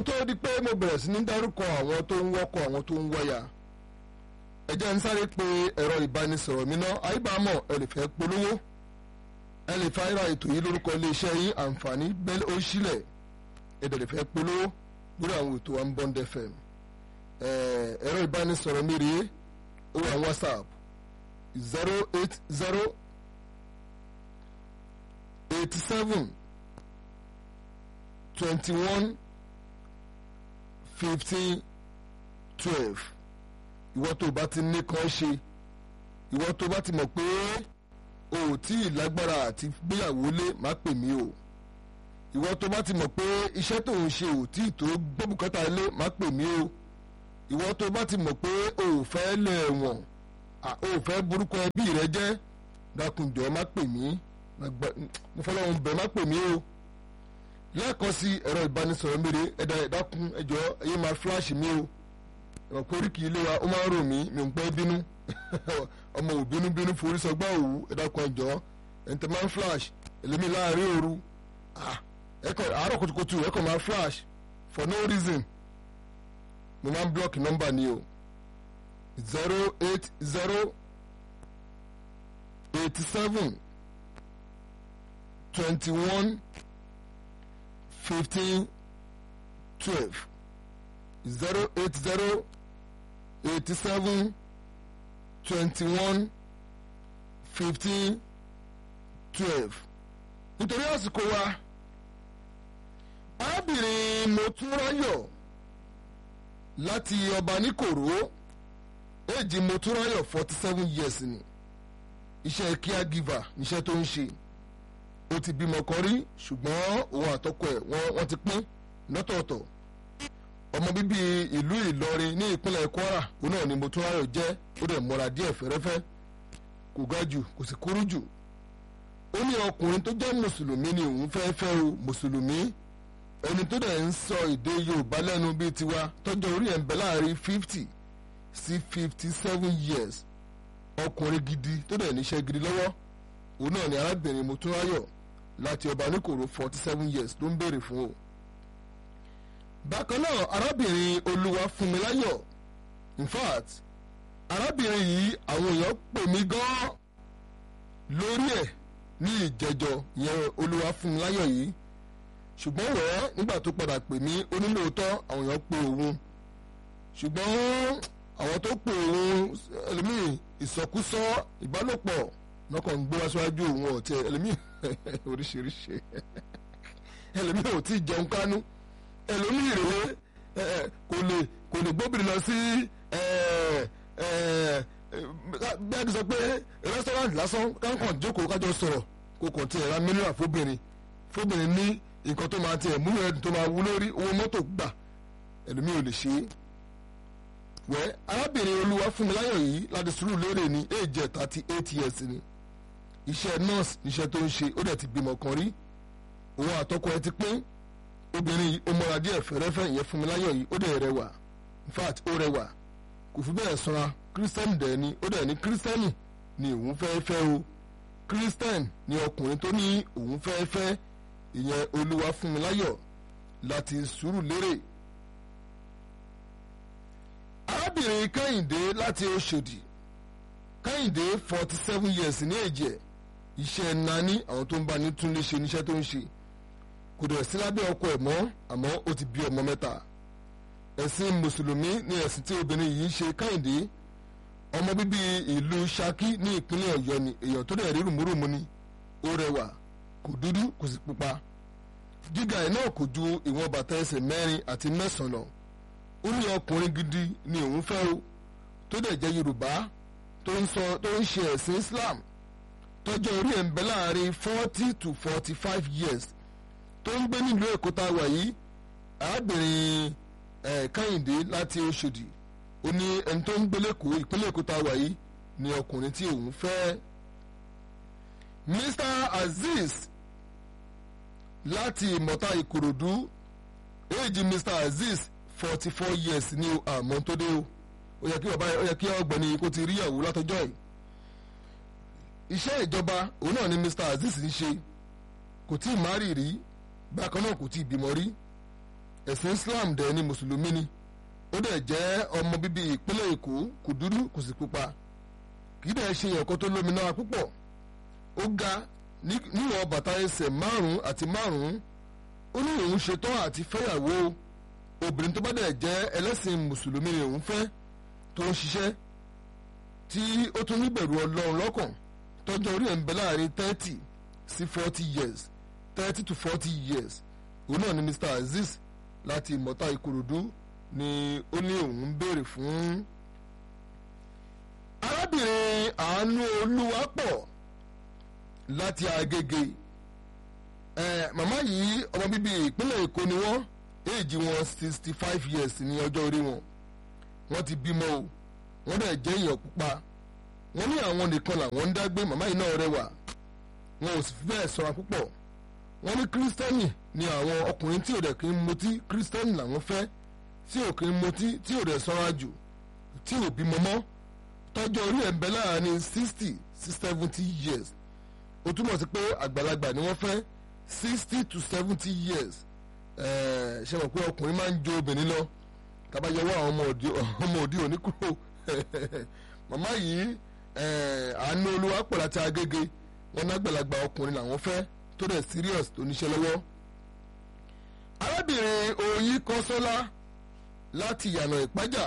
tó di pé mo bẹ̀rẹ̀ sí ní dárúkọ àwọn tó ń wọ́kọ̀ àwọn tó ń wọ́yà ẹ jẹ́ ń sáré pé ẹ̀rọ ìbánisọ̀rọ̀ mi náà àyíbámọ̀ ẹ lè fẹ́ polówó ẹ lè fa ìra ètò yìí lórúkọ iléeṣẹ́ yín àǹfààní bẹ́ẹ̀ ó sílẹ̀ ẹ dẹ̀ lè fẹ́ polówó lórí àwọn ètò wa ń Bond FM ẹ̀rọ ìbánisọ̀rọ̀ mi rèé ó wà WhatsApp zero eight zero eighty seven twenty one fifteen twelve ìwọ tó bá ti ní kan ṣe ìwọ tó bá ti mọ̀ pé o ò tí ì lágbára àti gbéyàwó lé má pè mí o ìwọ tó bá ti mọ̀ pé iṣẹ́ tó ń ṣe ò tí ì tó gbóbùkátà lé má pè mí o ìwọ tó bá ti mọ̀ pé o ò fẹ́ lẹ̀ wọ̀n o ò fẹ́ burúkọ ẹbí rẹ jẹ́ dákunjọ́ má pè mí mo fọlọ́run bẹ̀ má pè mí o lẹ́ẹ̀kan sí ẹ̀rọ ìbánisọ̀rọ̀ mèrè ẹ̀dá ẹ̀dákun ẹ̀jọ̀ ẹ̀yẹ́ máa fíláàṣì mi o ẹ̀wọ̀n pé oríkì ilé wa ó máa ń rò mí mi ò ń pẹ́ bínú ọmọ ò bínú bínú forí sọgbà òwú ẹ̀dákun ẹ̀jọ̀ ẹ̀ǹtẹ̀ máa ń flash ẹlẹ́mi láàrin òru ẹ̀kọ́ àárọ̀ kùtùkùtù ẹ̀kọ́ máa flash for no reason mo máa ń block nọ́mbà ni o zero eight zero eighty seven twenty one fifteen twelve zero eight zero eighty seven twenty one fifteen twelve nítorí àsìkò wa arábìnrin motúnráyọ̀ láti ọba níkòró èjì motúnráyọ̀ forty seven years ni iṣẹ́ caregiver níṣẹ́ tó ń ṣe ó ti bímọ kan rí ṣùgbọ́n òun àtọkọ ẹ̀ wọ́n ti pín lọ́tọ̀ọ̀tọ̀ ọmọ bíbí ìlú Ìlọrin ní ìpínlẹ̀ Kwara òun náà ni Motúnráyọ̀ jẹ́ ó dẹ̀ mọ́ra díẹ̀ fẹ́rẹ́fẹ́ kò ga jù kò sì kúrú jù ó ní ọkùnrin tó jẹ́ mùsùlùmí ni òun fẹ́ fẹ́ o mùsùlùmí ẹni tó dẹ̀ ń sọ èdè Yorùbá lẹ́nu bíi tiwa tọ́jọ́ orí ẹ̀ ń bẹ láàrin fifty sí fifty seven years ọkùnrin gidi tó dẹ̀ níṣẹ́ gidi lọ́wọ́ òun náà ni arábìnrin Motúnráyọ̀ láti ọba níkòrò forty seven years ló ń béèrè fún o. bákan náà arábìnrin olúwafúnmiláyọ̀ in fact arábìnrin yìí àwọn èèyàn pè mí gan-an lórí ẹ̀ ní ìjẹjọ ìyẹn olúwafúnmiláyọ̀ yìí ṣùgbọ́n wẹ́ẹ́ nígbà tó padà pè mí onílòótọ́ àwọn èèyàn pè òun ṣùgbọ́n àwọn tó pè òun ẹlòmíì ìsọkúsọ ìbálòpọ̀ lọ́kàn ń gbé wá síwájú òun ọ̀tẹ ẹlòmíì oríṣiríṣi ẹlòmíì ò tí ì jẹun kánú ẹlòmíì rèé kò lè kò lè gbóbìnrin lọ sí bí a ti sọ pé rẹ́sítọ́rántì lásán káńkàn jókòó kájọ sọ̀rọ̀ kò kàn tiẹ̀ ra mílíọ̀nù fóbìnrin fóbìnrin ní nǹkan tó máa tiẹ̀ múlò ẹ̀dùn tó máa wú lórí owó mọ́tò gbà ẹlòmíì ò lè ṣe é wẹ́ arábìnrin olúwafúnmiláyọ̀ yìí láti sùúrù lérè ní èjẹ̀ thirty eight years ni iṣẹ́ nọ́ọ̀sì níṣẹ́ tó ń ṣe ó dẹ̀ ti bímọ kan rí òun àtọkọ ẹ ti pín obìnrin yìí ó mọ́ra díẹ̀ fẹ́rẹ́fẹ́ ìyẹn Fúnmiláyọ̀ yìí ó dẹ̀ rẹwà in fact ó rẹwà kò fi bẹ́ẹ̀ sanra kírísítẹ́nì dẹ̀ ni ó dẹ̀ ní kírísítẹ́nì ni òun fẹ́ fẹ́ o kírísítẹ́nì ni ọkùnrin tó ní òun fẹ́ fẹ́ ìyẹn Olúwafúnmiláyọ̀ láti Sùúrùlérè arábìnrin Kẹ́hìndé láti Òṣòdì Kẹ́hìndé forty seven years ní èjì ẹ̀ iṣẹ́ nání àwọn tó ń bá ní túnlé ṣe níṣẹ́ tó ń ṣe kò dẹ̀ sí lábẹ́ ọkọ ẹ̀ mọ́ àmọ́ ó ti bí ọmọ mẹ́ta ẹ̀sìn mùsùlùmí ní ẹ̀sìn tí obìnrin yìí ṣe Kẹ́hìndé ọmọ bíbí ìlú Ṣakí ní ìpínlẹ̀ Ọ̀yọ́ ni èèyàn tó dẹ̀ rí rùmúrùmú ni ó rẹwà kò dúdú kò sì pupa gíga ẹ̀ náà kò ju ìwọ̀n bàtà ẹsẹ̀ mẹ́rin àti mẹ́sàn-án lọ ó ní ọkùnrin gidi ni òun fẹ́ o tó dẹ̀ jẹ́ Yorùbá tó ń sọ tó ń ṣe ẹ̀sìn Islam tọ́jọ́ orí ẹ̀ ń bẹ láàrin forty to forty five years tó ń gbé nílùú Èkó tá a wà yìí arábìnrin ẹ̀ Kẹ́hìndé láti Òṣòdì ó ní ẹni tó ń gbé lẹ́kọ̀ọ́ ìpínlẹ̀ Èkó tá a wà yìí ni ọkùnrin tí òun fẹ́. Mr Azeez láti Ìmọ̀ta Ìkòròdú éèjì Mr Azeez forty four years ní àmọ́ tó dé o ó yẹ kí bàbá ó yẹ kí ọ̀gbẹ́ni kó ti rí ìyàwó látọjọ́ yìí iṣẹ́ ìjọba òun náà ni Mr Azeez ń ṣe kò tí ì márì rí bákan náà kò tí ì bímọ rí ẹ̀sìn Islam dẹ̀ ni mùsùlùmí ni ó dẹ̀ jẹ́ ọmọ bíbí ìpínlẹ̀ Èkó kò dúdú kò sì pupa kì í dẹ̀ ṣe ẹ̀kọ́ tó lómi náà púpọ̀ ó ga níwọ̀n bàtà ẹsẹ̀ márùn-ún àti márùn-ún ó ní òun ṣetán àti fẹ́yàwó obìnrin tó bá dẹ̀ jẹ́ ẹlẹ́sìn mùsùlùmí ni òun fẹ́ tó ń ṣiṣẹ́ tí ó tún níbẹ̀rù ọlọ́run lọ́kàn tọ́jọ́ orí ẹ̀ ń bẹ láàrin thirty sí forty years thirty to forty years òun náà ni Mr Azeez láti ìmọ̀ta Ìkòròdú ni ó ní òun ń béèrè fún. arábìnrin àánú olúwapọ̀ láti Agége ẹ màmá yìí ọmọ bíbí ìpínlẹ̀ Èkó ni wọ́n éèjì wọn sixty five years ní ọjọ́ orí wọn wọ́n ti bímọ o wọ́n dẹ̀ jẹ́ èèyàn pupa wọ́n ní àwọn nìkan làwọn ń dágbé màmá yìí náà rẹwà wọn ò sì fi bẹ́ẹ̀ sọra púpọ̀ wọ́n ní kírísítẹ́nì ni àwọn ọkùnrin tí ò dẹ̀ kí ń mutí kírísítẹ́nì làwọn fẹ́ tí ò kí ń mutí tí ò dẹ̀ sọra jù tí ò bímọ mọ́ tọ́jọ́ orí ẹ̀ ń bẹ láàrin sixty sí seventy years ó túmọ̀ sí pé àgbàlagbà ni wọ́n fẹ́ sixty to seventy years ṣe mọ̀ pé ọkùnrin máa ń jo obìnrin lọ tàbá yọwọ́ àwọn ọmọ òdi òní kúrò màmá yìí àánú olúwa pọ̀ láti agége wọn nágbàlagbà ọkùnrin làwọn fẹ́ tó dẹ̀ serious tó níṣẹ́ lọ́wọ́. arábìnrin oyin kọ́sọ́lá láti ìyànà ìpájà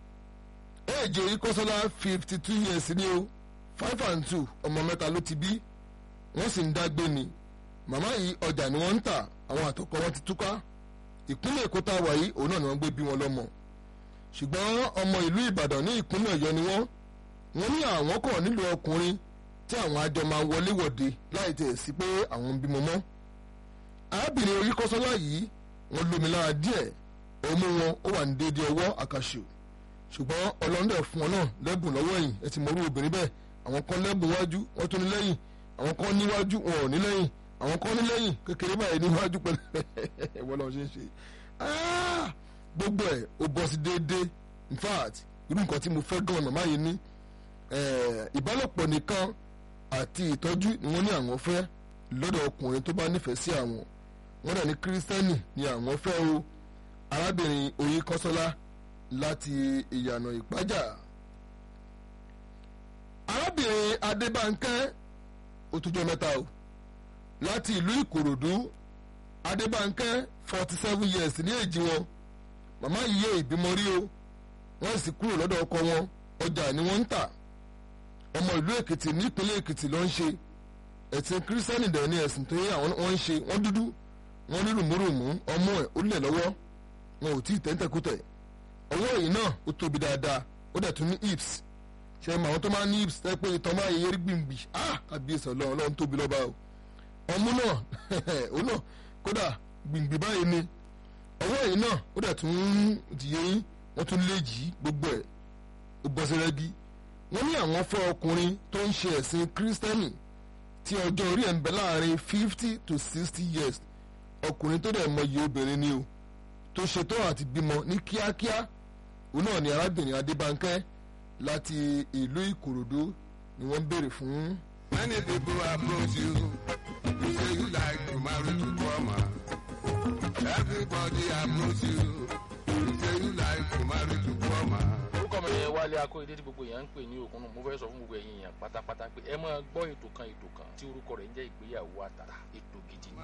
èjì oyin kọ́sọ́lá fifty two years ni o five and two ọmọ mẹ́ta ló ti bí wọ́n sì ń dágbé ni màmá yìí ọjà ni wọ́n ń tà àwọn àtọkọ wọn ti túká ìpínlẹ̀ èkó tá a wà yìí òun náà ni wọ́n gbé bí wọn lọ́mọ ṣùgbọ́n ọmọ ìlú ìbàdàn ní ìpínlẹ̀ ọ̀yọ́ ni wọ́n wọ́n ní àwọn kọ̀ nílò ọkùnrin tí àwọn àjọ máa wọlé wọ̀de láì tẹ̀ sí pé àwọn ń bímọ mọ́ arábìnrin oríkọ́sọ́lá yìí wọ́n lómi lára díẹ̀ ọmú wọn ó wà ní déédéé ọwọ́ àkàṣù ṣùgbọ́n ọlọ́run dẹ̀ fún wọn náà lẹ́bùn lọ́wọ́ ẹ̀yìn ẹ ti mọ̀rú obìnrin bẹ́ẹ̀ àwọn kan lẹ́bùn wájú wọ́n tún ní lẹ́yìn àwọn kan níwájú wọn ò ní lẹ́yìn àwọn kan ní lẹ́yìn kékeré báyìí níwájú pẹ̀lú ẹ̀wọ́n lọ́ọ́ ṣe é ṣe gbogbo ẹ̀ ó bọ́ sí déédéé in fact irú nǹkan tí mo fẹ́ gan màmá yìí ní ìbálòpọ̀ nìkan àti ìtọ́jú ni wọ́n ní àwọn fẹ́ lọ́dọ̀ ọkùnrin tó bá nífẹ̀ẹ́ sí àwọn wọ́n dẹ̀ ní kírísítẹ́nì ni àwọn fẹ́ o arábìnrin oyin kọ́sọ́lá láti ìyànà ìpájà arábìnrin adébánkẹ́ ó tún jẹ́ mẹ́ta o láti ìlú ìkòròdú adébánkẹ́ forty seven years ní èjì wọn màmá yìí yé ìbímọ rí o wọ́n sì kúrò lọ́dọ̀ ọkọ wọn ọjà ni wọ́n ń tà ọmọ ìlú èkìtì nípínlẹ̀ èkìtì ló ń ṣe ẹ̀sìn kírísítẹ́nì dẹ̀ ní ẹ̀sìn tó yẹ àwọn wọ́n ń ṣe wọ́n dúdú wọ́n ní rùmúrùmú ọmọ ẹ̀ ó lẹ̀ lọ́wọ́ wọn ò tí ì tẹ́ńtẹ́kútẹ̀ ọwọ́ èyí náà ó tóbi dáadáa ó dẹ̀ tún ní hips ṣe é mọ àwọn tó máa ní hips tẹ́ pé ìtàn máa yẹ yẹrí gbìngbì ah kábíyèsí ọlọ́run ọlọ́run tóbi lọ́ba o ọmú náà ó náà kódà gbìngbì báyìí ni ọwọ́ èyí náà ó dẹ̀ tún ti yẹ yín wọ́n tún lé yìí gbogbo ẹ̀ ó bọ́ sí rẹ́gí wọ́n ní àwọn fẹ́ ọkùnrin tó ń ṣe ẹ̀sìn kírísítẹ́nì tí ọjọ́ orí ẹ̀ ń bẹ láàrin fifty to sixty years ọkùnrin tó dẹ̀ mọyì obìnrin ni o tó ṣetán àti bímọ ní kíákíá òun náà ni arábìnrin adébánkẹ́ láti ìlú ìkòròdú ni wọ́n ń béèrè fún. Many people approach you, you say you like to marry to Kwama. Everybody approach you, you say you like to marry to Kwama. orúkọ mi ni wálé akóyedé tí gbogbo èèyàn ń pè ní òkun mo fẹ́ sọ fún gbogbo ẹ̀yin èèyàn pátápátá pé ẹ máa gbọ́ ètò kan ètò kan tí orúkọ rẹ̀ ń jẹ́ ìgbéyàwó àtàrà ètò gidi ni